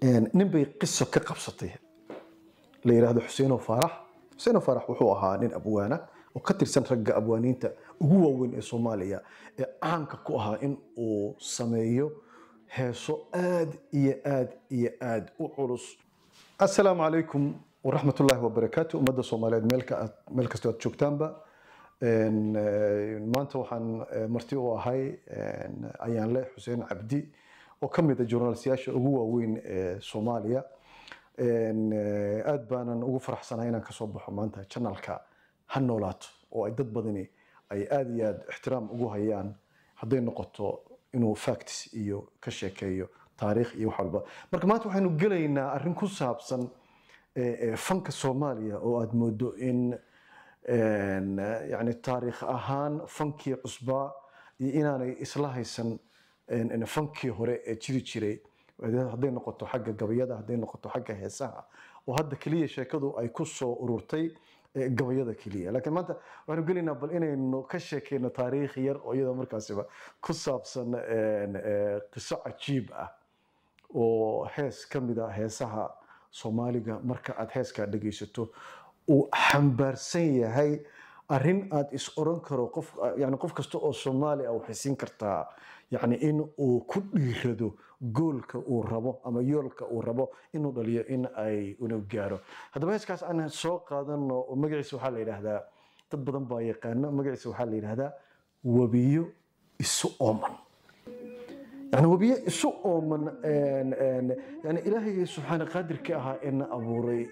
nin bay qiso ka qabsatay la yidhaahdo xuseeno faarax xuseeno faarax wuxuu ahaa nin abwaana oo ka tirsan ragga abwaaniinta ugu waaweyn ee soomaaliya ee caanka ku ahaa in uu sameeyo heeso aad iyo aad iyo aad u culus assalaamu calaykum waraxmat ullaahi wabarakaatu ummadda soomaaliyeed meel ka aad- meel kastoo aad joogtaanba Een, eh, maanta waxaan eh, marti u ahay een, ayaanle xuseen cabdi oo ka mid a journalistayaasha ugu waaweyn ee soomaaliya Een, eh, aad baanan ugu faraxsanahay inaan kasoo baxo maanta janalka ha noolaato oo ay dad badani ay aad iyo aad ixtiraam ugu hayaan hadday noqoto inuu facts iyo ka sheekeeyo taariikh iyo wax walba marka maanta waxaynu gelaynaa arrin ku saabsan eh, eh, fanka soomaaliya oo aad moodo in een, eh, yani taariikh ahaan fankii cusbaa iyo inaanay isla haysan een, een, fankii hore ee jiri jiray hadday noqoto xagga gabayada hadday noqoto xagga heesaha oo hadda keliya sheekadu ay ku soo ururtay eh, gabayada keliya laakiin maanta waxaanu gelaynaa bal inaynu ka sheekeyno taariikh yar oo iyadoo markaasiba ku saabsan een, eh, qiso cajiib ah oo hees ka mid a heesaha soomaaliga marka aad heeskaa dhegaysato uu xambaarsan yahay arrin aad is oran karo qof yani qof kasta oo soomaali ah waxay siin kartaa yani in uu ku dhiirado goolka uu rabo ama yoolka uu rabo inuu dhaliyo in ay inuu gaaro haddaba heeskaas aan soo qaadano oo magaciisa waxaa la yidhaahdaa dad badan baa yaqaano magaciisa waxaa la yidhaahdaa webiyo isu ooman يعني وبيه isu ooman yani ilaahay subxaana qaadirka ahaa ee na abuuray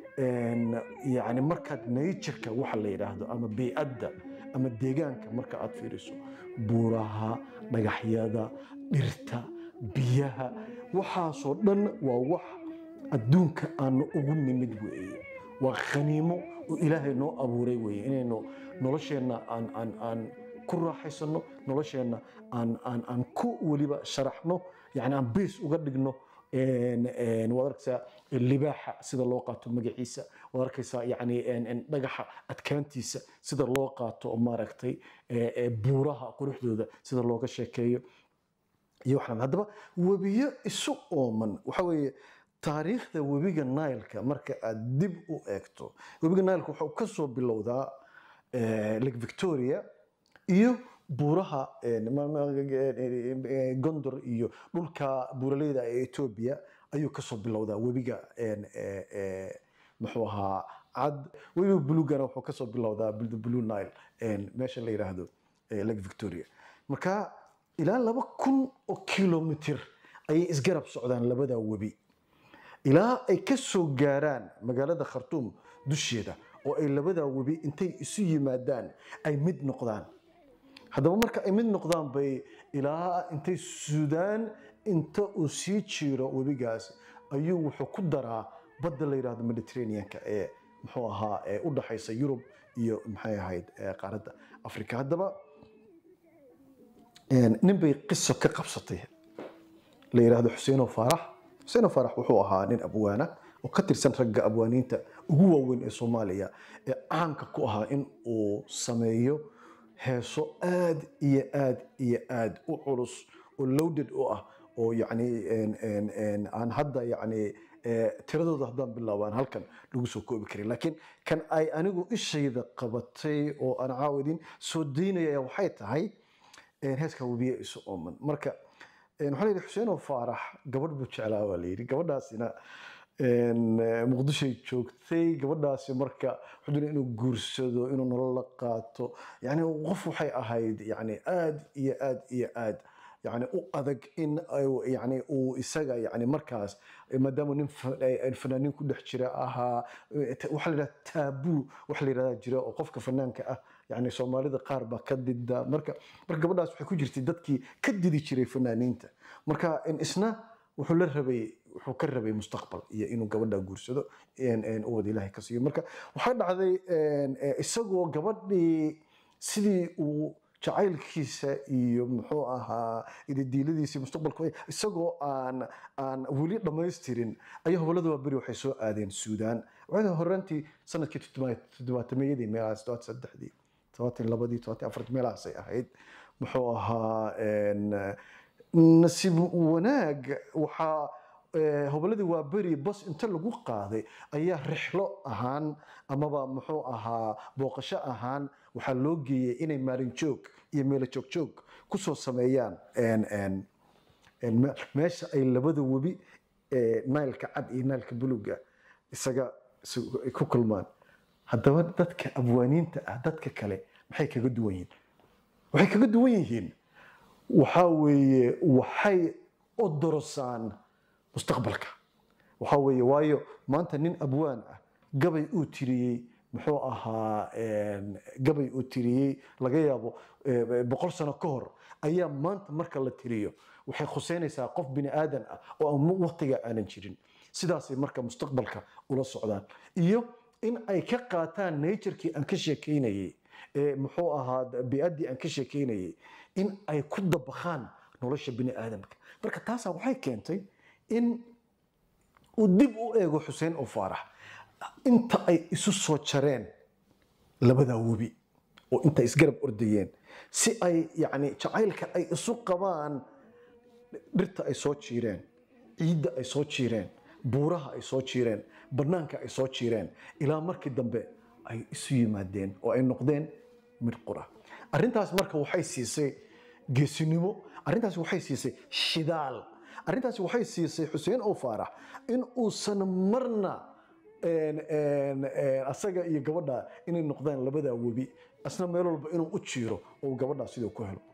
yani markaad nature-ka waxa la yidhaahdo ama biicadda ama deegaanka marka aad fiiriso buuraha dhagaxyada dhirta biyaha waxaasoo dhan waa wax adduunka aanu ugu nimid weeye waa khaniimo oo ilaahay noo abuuray weeye inaynu nolosheenna aan aan aan ku raaxaysano nolosheenna aan aan aan ku weliba sharaxno yani aan bees uga dhigno een, een, waad arkaysaa libaaxa sida loo qaato magaciisa waad arkaysaa yani een, een, dhagaxa adkaantiisa sida loo qaato oo maaragtay ee, ee, buuraha quruxdooda sida looga sheekeeyo iyo waxaan haddaba webiyo isu ooman waxa weeye taariikhda webiga nileka marka aad dib u eegto webiga nileka wuxuu ka soo bilowdaa eh, lake victoria iyo buuraha eh, ma- ma- eh, gondor iyo dhulka buuraleyda ee etoobiya ayuu kasoo bilowdaa webiga een, eh, eh, muxuu ahaa cad webiga bulugana wuxuu kasoo bilowdaa the blue nile een, meesha la yidhaahdo eh, lake victoria marka ilaa laba kun oo kilomitir ayay isgarab socdaan labada webi ilaa ay ka soo gaaraan magaalada khartuum dusheeda oo ay labada webi intay isu yimaadaan ay mid noqdaan haddaba marka ay mid noqdaan bay ilaa intay suudaan inta uu sii jiiro webigaas ayuu wuxuu ku daraa badda la yidhaahdo mediterraneanka ee muxuu ahaa ee u dhaxaysa yurub iyo maxay ahayd ee qaaradda afrika haddaba een, nin bay qiso ka qabsatay la yidhaahdo xuseeno faarax xuseeno faarax wuxuu ahaa nin abwaana oo ka tirsan ragga abwaaniinta ugu waaweyn ee soomaaliya ee caanka ku ahaa in uu sameeyo heeso aad iyo aad iyo aad u culus oo loaded u ah oo yacni een- een- een aan hadda yacni eh, tiradooda haddaan bilaabaan halkan lagu soo koobi karin laakiin kan ay anigu ishayda qabatay oo aan caawidin soo daynaya waxay tahay een, heeska webiye isu ooman marka een, waxaa la yidhi xuseenoo faarax gabadh buu jeclaa baa la yidhi gabadhaasina een, eh, muqdishoy joogtay gabadhaasi marka wuxuu doonay inuu guursado inuu nolol la qaato yani qof waxay ahayd yani aad iyo aad iyo aad yani u adag in ay- yani uu isaga yani markaas maadaama nin fa- ay- fanaaniin ku dhex jira ahaa eh, ta- waxaa la yidhaha taabuu waxa la yidhahdaa jira oo qofka fanaanka ah yani soomaalida qaar baa ka dida marka marka gabadhaas waxay ku jirtay dadkii ka didi jiray fanaaniinta marka in isna wuxuu la rabay wuxuu ka rabay mustaqbal iyo inuu gabadha guursado een- een u wada ilaahay ka siiyo marka waxaa dhacday een, eh, isagoo gabadhii sidii uu jacaylkiisa iyo muxuu ahaa ididiiladiisa mustaqbalka isagoo aan aan weli dhammaystirin ayaa hobolada waa beri waxay soo aadeen suudaan waxay horantii sanadkii toddobaatameyadii meelahaas todobaatan saddexdii todobaatan labadii todobaatan afartii meelahaasay ahayd muxuu ahaa een, nasiib wanaag waxaa eh, hoboladii waa beri bas inta lagu qaaday ayaa rixlo ahaan amaba muxuu ahaa booqasho ahaan waxaa loo geeyey inay maalin joog iyo meelo joog joog kusoo sameeyaan en- en- en me- meesha ay labada webi ee naylka cad iyo naylka buluga isaga isu- ay ku kulmaan haddaba dadka abwaaniinta ah dadka kale maxay kaga duwan yihiin waxay kaga duwan yihiin waxaa weeye waxay odorosaan mustaqbalka waxaa weeye waayo maanta nin abwaan ah gabay uu tiriyey muxuu ahaa en, gabay uu tiriyey laga yaabo eh, boqol sano ka hor ayaa maanta marka la tiriyo waxay khuseynaysaa qof bini aadan ah oo aan waqtiga aanan jirin sidaasay marka mustaqbalka ula socdaan iyo in ay ka qaataan naturkii aan ka sheekeynayey ee muxuu ahaa biaddii aan ka sheekeynayey in ay ku dabaqaan nolosha bini aadamka marka taasaa waxay keentay in uu dib u eego xuseen oo faarax inta ay isu soo jareen labadaa webi oo inta isgarab ordayeen si ay yani jacaylka ay isu qabaan dhirta ay soo jiireen ciidda ay soo jiireen buuraha ay soo jiireen bannaanka ay soo jiireen ilaa markii dambe ay isu yimaadeen oo ay noqdeen mid qura arrintaas marka waxay siisay geesinimo arrintaas waxay siisay shidaal arrintaas waxay siisay xuseen oo faarax in uusan marna een, een, een, asaga iyo gabadha inay noqdaan labadaa webi asna meel walba inuu u jiiro oo uu gabadhaa siduu ku helo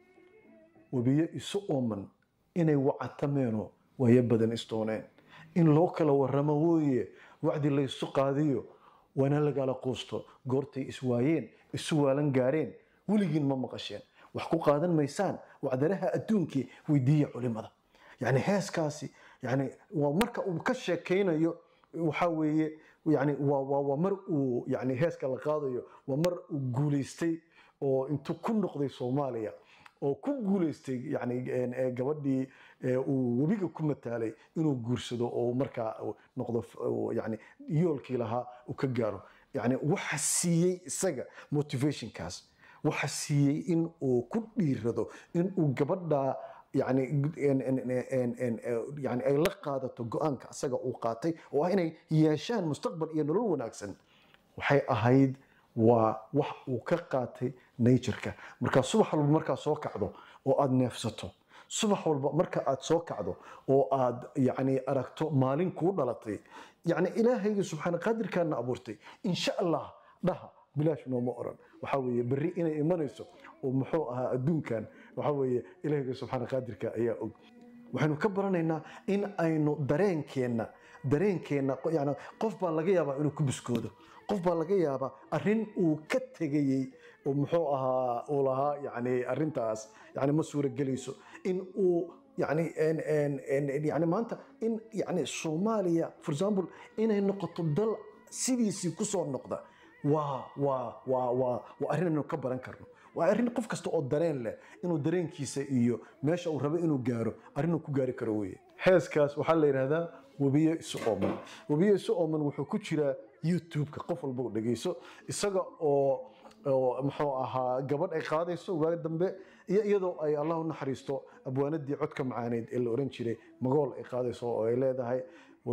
webiyo isu ooman inay wacatameeno waayo badan isdooneen in loo kala warramo wooye wacdi laysu qaadiyo waana lagala quusto goortay iswaayeen isu waalan gaareen weligiin ma maqasheen wax ku qaadan maysaan wacdaraha adduunkii weydiiya culimada yani heeskaasi yani waa marka uu ka sheekaynayo waxaa weeye yani waa, waa, waa mar uu yani heeska la qaadayo waa mar uu guulaystay oo intuu ku noqday soomaaliya oo ku guulaystay yani een, ee, gabadhii ee, uu webiga ku mataalay inuu guursado oo markaa uu noqdo f- uu yani yoolkii lahaa uu ka gaaro yani waxa siiyey isaga motivationkaas waxa siiyey in uu ku dhiirado in uu gabadha yani en- en- en- en- en- yani ay la qaadato go-aanka asaga uu qaatay oo ah inay yeeshaan mustaqbal iyo nolol wanaagsan waxay ahayd waa wax uu ka qaatay natureka marka subax walba markaad soo kacdo oo aad neefsato subax walba marka aad soo kacdo oo aad yani aragto maalin kuu dhalatay yani ilaahayga subxaana qaadirkaana abuurtay insha allah dhaha bilaash nooma oran waxaa weeye berri inay imanayso oo muxuu ahaa adduunkan waxaa weeye ilaahayga subxaana qaadirka ayaa og waxaynu ka baranaynaa in aynu dareenkeenna dareenkeenna yani qof baa laga yaabaa inuu ku biskoodo qof baa laga yaabaa arrin uu ka tegayey oo muxuu ahaa uu lahaa yani arrintaas yani ma suuragelayso in uu yani en- en- en- yani maanta in yani soomaaliya for example inay noqoto dal sidiisii kusoo noqda waa waa waa waa waa arrin aynu ka baran karno waa arrin qof kasta oo dareen leh inuu dareenkiisa iyo meesha uu rabo inuu gaaro arrin uu ku gaari karo weye heeskaas waxaa la yidhahdaa webiyo isu ooman webiyo isu ooman wuxuu ku jiraa youtube-ka qof walba u dhegeyso isaga oo oo muxuu ahaa gabadh ay qaadayso waagi dambe iyo iyadoo ay allah u naxariisto abwaanadii codka macaaneyd ee la oran jiray magool ay qaadayso oo ay leedahay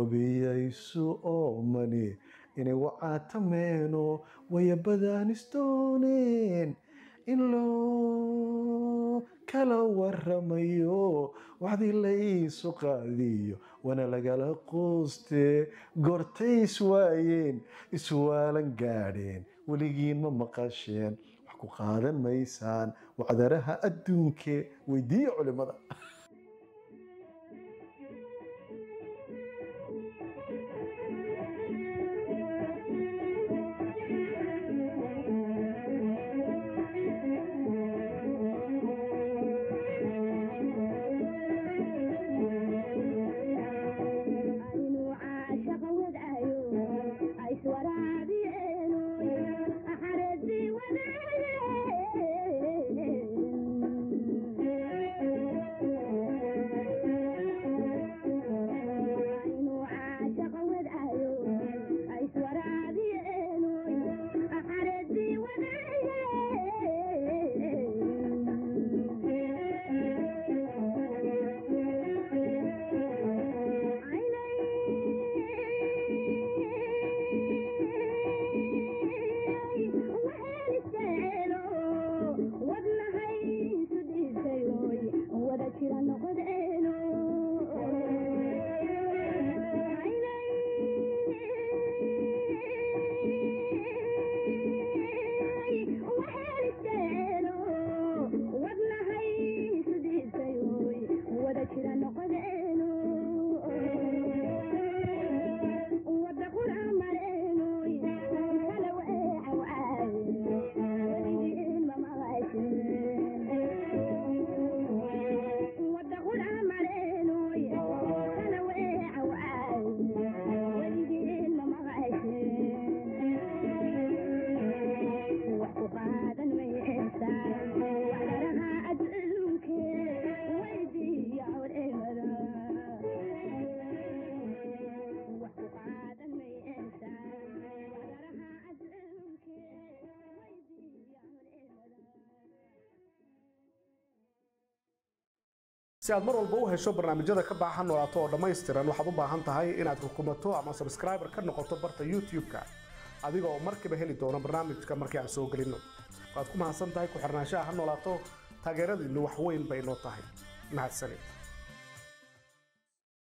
webiyaysu oomani inay wacaatameeno wayabadaan isdooneen in loo kala waramayo waxdii laysu qaadiyo wana lagala quuste goortay iswaayeen iswaalan gaadheen weligiin ma maqasheen wax ku qaadan maysaan wacdaraha adduunke weydiiya culimada aynu caashaqa wadaayo ayswaraabiyeeno axareedii si aad mar walba u hesho barnaamijyada ka baxa noolaato oo dhammaystiran waxaad u baahan tahay inaad rukumato ama subscriber ka noqoto barta youtube-ka adiga oo markiiba heli doona barnaamijka markii aan soo gelinno waad ku mahadsan tahay ku xirnaanshaha ha noolaato taageeradiinnu wax weyn bay noo tahay mahadsanid